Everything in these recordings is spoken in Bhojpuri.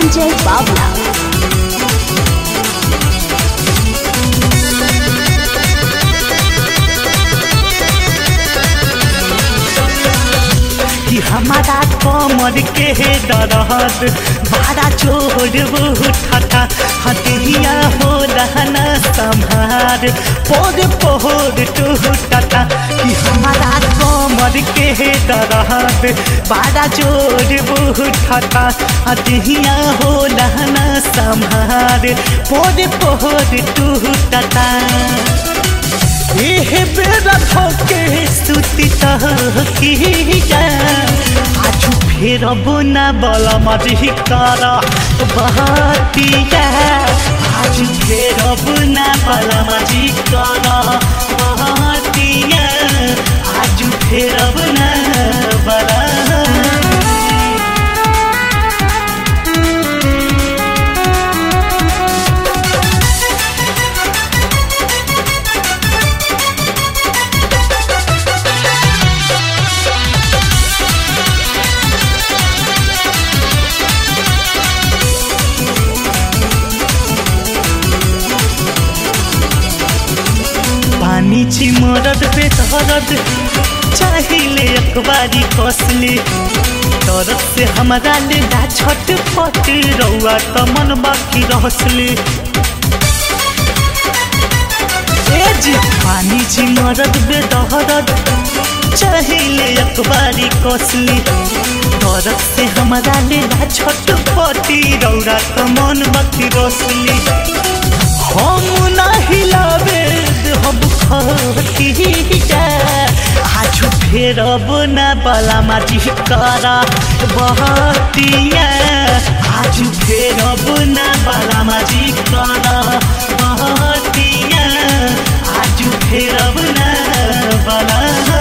Sanjay Bavla. कि हमारा कमर के दरद बड़ा चोर उठता हथिया हो रहना संभार पोर पोर टूटता कि हमारा कमर के दरद बड़ा चोर उठता हथिया हो रहना संभार पोर पोर टूटता एह बेरा धोके सुती तहकीया आजु फेर बुना बला मजी कर बहतिया आजु फेर बुना बला मजी कर बहतिया आजु फेर बुना बला पानी छी मरद पे तरद चाहिए अखबारी कसले तरद से हमारा ले ना छट फट रउआ त मन बाकी रहसले ए जी पानी छी मरद बे दहरद चाहिए अखबारी कसले तरद से हमारा ले ना छट फटी रउआ त मन बाकी रहसले हम नाही लावे हम खतिया आज फेर बुना बला माटी करा बहतिया आज फेर बुना बला माटी करा बहतिया आज फेर बुना बला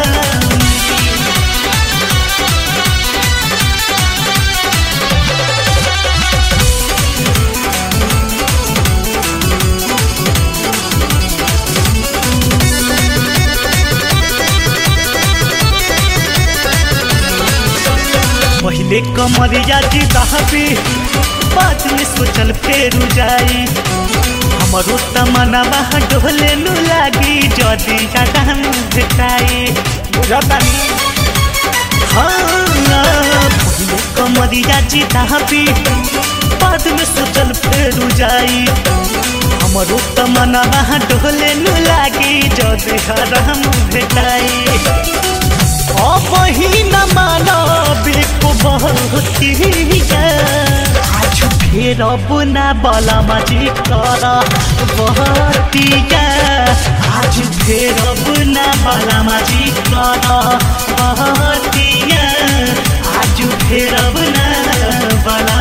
पहले कमरिया जी दहबी बाद में सोचल फेरू जाई हमरो तमन्ना डोले नु लागी जदी ज्यादा हम भेटाई बुझतानी हाँ पहले कमरिया जी दहबी बाद में सोचल फेरू जाई हमरो तमन्ना डोले नु लागी जदी हम भेटाई अबही न मानबे को बहुतिया आज फेर बुना बला मजी कर बहतिया आज फेर बुना बला मजी कर बहतिया आज फेर बुना बला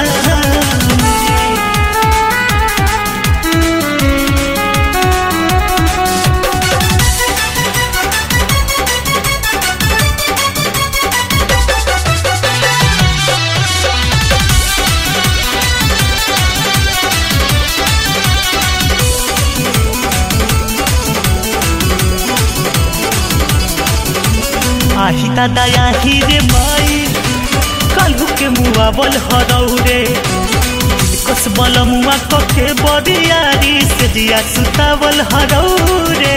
आही दादा आही रे माई कालू के मुआ बल हरौ रे कस बल मुआ कके बरियारी से दिया सुतावल हरौ रे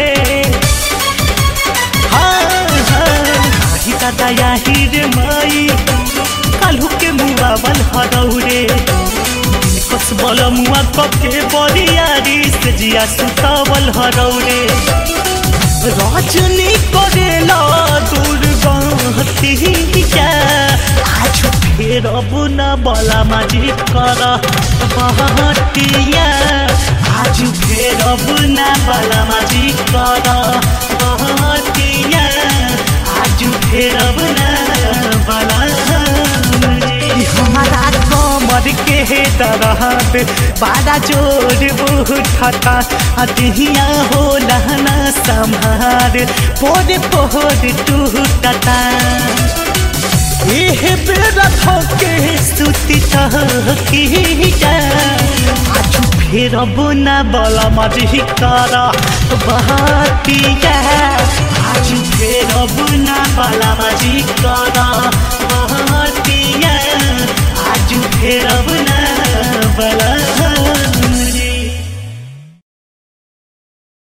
हाँ, हाँ, आही दादा आही रे माई कालू के मुआ बल हरौ रे कस बल मुआ कके बरियारी से दिया सुतावल हरौ रे रजनी करेला दुर्गतिया आज फेर बुना बला माजी कर बहतिया आज फेर बुना बला माजी कर बहतिया आज फेर बुना बला हमारा कमर के दरद बड़ा जोर उठता अदिया हो लहना संभार पोर पोर टूटता एह बेरा धोके सुती तहकीया आज फेर बुना बला मजी कर बहतिया आज फेर बुना बला मजी कर बहतिया आज फेर बुना बला